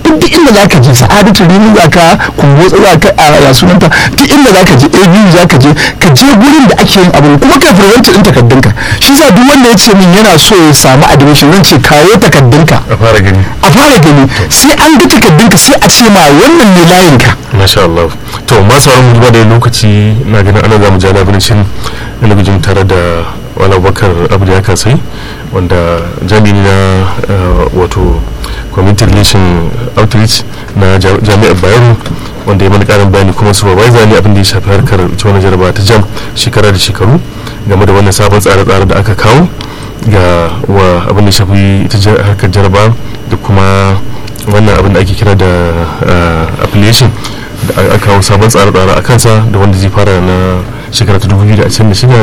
duk inda za ka je sa'adatu rini za ka kumbotsa za ka a ya sunanta duk inda za ka je abu za ka je ka je gurin da ake yin abu kuma ka furwanta din takardunka shi sa duk wanda ya ce min yana so ya samu admission zan ce kawo takardunka a fara gani a fara gani sai an ga takardunka sai a ce ma wannan ne layinka masha Allah to masu sauran mu duba da lokaci na ganin ana zamu ja labarin shin talabijin tare da wala bakar abu ya kasai wanda jami'i na uh, wato community relation outreach na ja- jami'ar bayero wanda ya mana karin bayani kuma supervisor ne abin da ya shafi harkar ita wannan jaraba ta jam shekara da shekaru game da wannan sabon tsare-tsare da aka kawo ga wa abin da ya shafi ita jar- harkar jaraba da kuma wannan abin da ake kira da uh, affiliation da aka kawo sabon tsare-tsare a kansa da wanda zai fara na shekara ta 2026